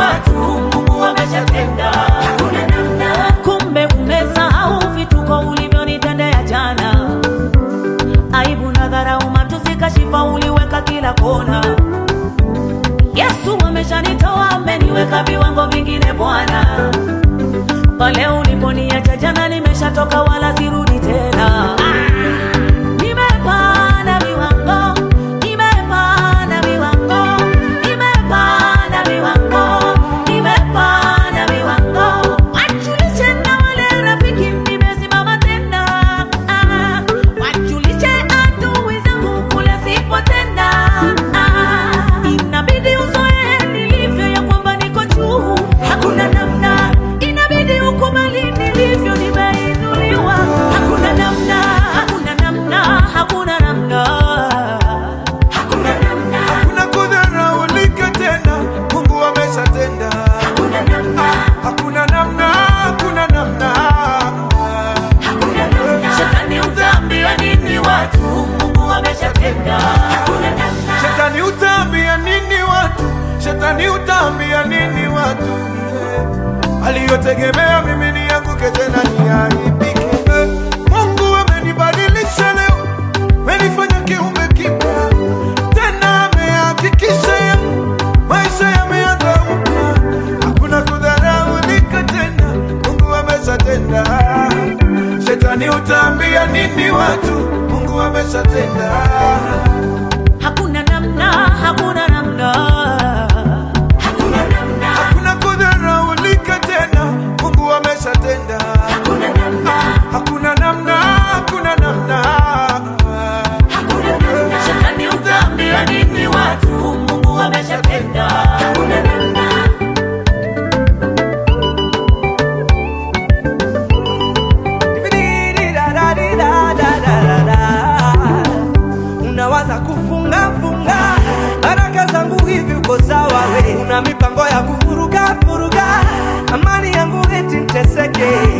watu, Mungu ameshatenda. Hakuna namna. Kumbe umesahau vituko ulivyonitendea jana, aibu na dharau, matusi, kashifa uliweka kila kona. Yesu ameshanitoa, ameniweka viwango vingine Bwana. Pale uliponiacha jana, nimeshatoka wala sirudi tena. Nimepanda viwango, nimepanda viwango, nimepanda viwango, nimepanda viwango. Wajulishe na wale rafiki, nimesimama tena. Ah, Wajulishe adui zangu kule sipo tena. Ah, Inabidi uzoe nilivyo ya kwamba niko juu, hakuna namna. Inabidi ukubali nilivyo, nimeinuliwa. Hakuna namna, hakuna namna, hakuna namna. Hakuna namna. Hakuna kudharaulika tena, Mungu ameshatenda. Hakuna namna. Hakuna namna, hakuna namna. Hakuna namna. Shetani utaambia nini watu? Mungu ameshatenda. Hakuna namna. Shetani utaambia nini watu? Shetani utaambia nini watu? Eh, Aliyotegemea mimi ni yanguke tena niaibike. Eh, Mungu amenibadilisha leo, amenifanya kiumbe kipya tena, amehakikisha ya maisha yameanza upya. Hakuna kudharaulika tena, Mungu ameshatenda. Shetani utaambia nini watu? Mungu ameshatenda. Hakuna namna, hakuna namna. Hakuna namna. Hakuna kudharaulika tena, Mungu ameshatenda. Hakuna namna. Hakuna namna, hakuna namna. Hakuna namna. Shetani utaambia nini watu? Mungu ameshatenda. Hakuna namna. unawaza kufunga funga baraka zangu hivi uko sawa we una mipango ya kuvuruga vuruga amani yangu eti nteseke